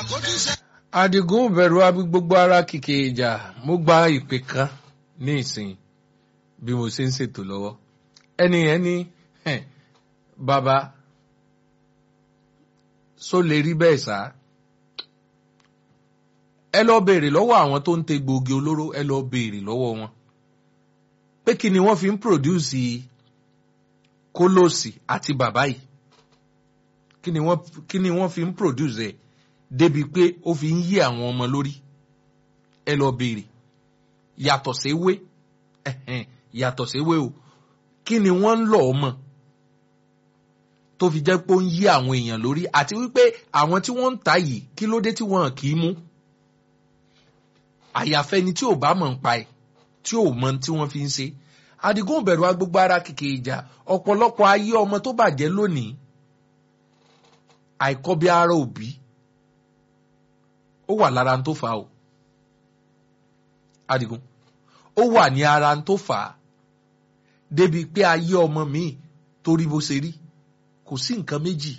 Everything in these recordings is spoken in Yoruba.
Adigun bẹ̀rù abi gbogbo ara kìkì ìjà mo gba ìpè kan ní ìsìn bí mo ṣe ń ṣètò lọ́wọ́ ẹni yẹn ní "Ẹ̀, bàbá só lè rí bẹ́ẹ̀ sá ẹ lọ béèrè lọ́wọ́ àwọn tó ń te gbòógì olóró ẹ lọ béèrè lọ́wọ́ wọn pé kí ni wọ́n fi ń pòdúsì kólóòsì àti bàbá yìí kí ni wọ́n kí ni wọ́n fi ń pòdúsì ẹ̀ débi pé ó fi ń yí àwọn ọmọ lórí ẹ lọ béèrè yàtọ̀ séwé ẹ̀hẹ̀n, yàtọ̀ séwé o kí ni wọ́n ń lọ ọmọ tó fi jẹ́ pé ó ń yí àwọn èèyàn lórí àti wípé àwọn tí wọ́n ń ta yìí kí ló dé tí wọ́n kì í mú àyàfẹ́ ni tí ò bá mọ̀ ń pa ẹ̀ tí ò mọ tí wọ́n fi ń ṣe Adigun bẹ̀rù agbègbè ara kìkì ìjà ọ̀pọ̀lọpọ̀ ayé ọmọ tó bàjẹ́ lónìí àìkọ́bí ara òbí ó wà lára tó fà á o Adigun ó wà ní ara tó fà á débi pé ayé ọmọ míì torí bó ṣe rí kò sí nǹkan méjì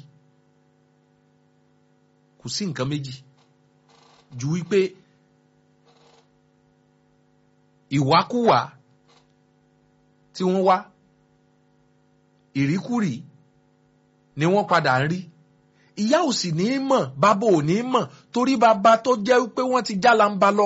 kò sí nǹkan méjì ju wípé ìwákúwà tí wọ́n wá ìríkúrì ni wọ́n padà ń rí ìyá ò sì ní í mọ̀ bàbá ò ní í mọ̀ torí bàbá tó jẹ́ pé wọ́n ti já lamba lọ.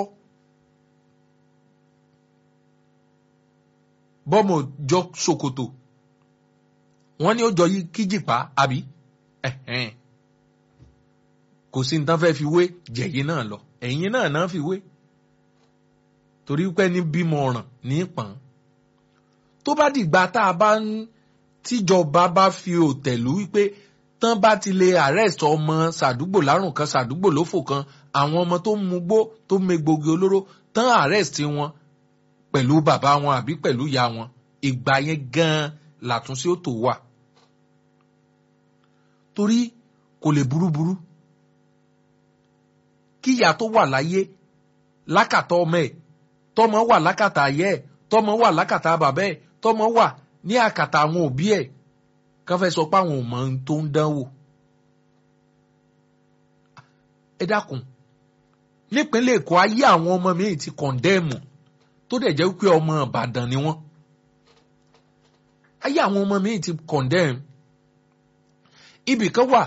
bọ́mọ̀ jọ ṣòkòtò wọ́n ní ó jọ yí kíjìpá àbí ẹ̀hẹ́n. kò sí ní tán fẹ́ fi wé jẹ̀yìn náà lọ ẹ̀yìn náà náà fi wé torí pé ní bímọ ọ̀ràn ní pọ̀n tó bá dìgbà tá a bá ń tíjọba bá fi òtẹ̀lú wípé tán bá ti lè arrest ọmọ sàdúgbò lárùn kan sàdúgbò lófò kan àwọn ọmọ tó ń mugbó tó ń megbògi olóró tán arrest wọn pẹ̀lú bàbá wọn àbí pẹ̀lú ìyá wọn ìgbà yẹn gan-an làtúnṣe ó tó wà torí kò lè burúburú kíyà tó wà láyé lákàtà ọmọ ẹ̀ tọmọ wà lákàtà ayé ẹ̀ tọmọ wà lákàtà bàbá ẹ̀ tọmọ wà ní àkàtà àwọn òbí ẹ̀ kán fẹ́ sọ pé àwọn ò mọ ohun tó ń dánwò. ẹ dákun nípínlẹ̀ Èkó ayé àwọn ọmọ míì ti kọ̀ndẹ́ẹ̀mù tó dẹ̀ jẹ́ pé ọmọ Ìbàdàn ni wọ́n. ayé àwọn ọmọ míì ti kọ̀ndẹ́ẹ̀mù. ibì kan wà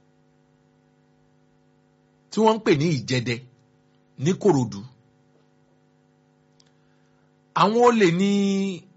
tí wọ́n ń pè ní Ìjẹdẹ ní Kòròdú. àwọn olè ní